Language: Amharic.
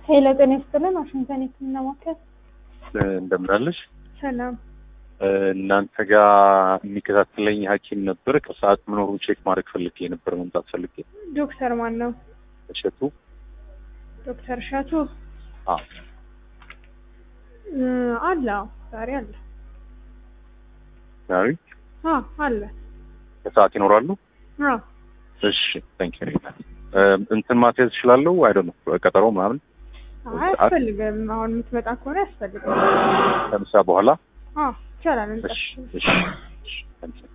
ሄሎ ጤና ይስጥልን። ዋሽንግተን የህክምና ማዕከል እንደምን አለሽ? ሰላም። እናንተ ጋር የሚከታተለኝ ሐኪም ነበር። ከሰዓት መኖሩ ቼክ ማድረግ ፈልጌ ነበር፣ መምጣት ፈልጌ። ዶክተር ማን ነው? እሸቱ ዶክተር እሸቱ አዎ። እ አለ አዎ፣ ዛሬ አለ። ዛሬ አዎ አለ። ከሰዓት ይኖራሉ? አዎ እሺ ታንክ ዩ እንትን ማስያዝ እችላለሁ? አይ ዶንት ኖ ቀጠሮ ምናምን አያስፈልግም። አሁን የምትመጣ ከሆነ ያስፈልጋል። ከምሳ በኋላ አዎ ይቻላል። እሺ እንጠሽ እሺ እሺ ታንክ ዩ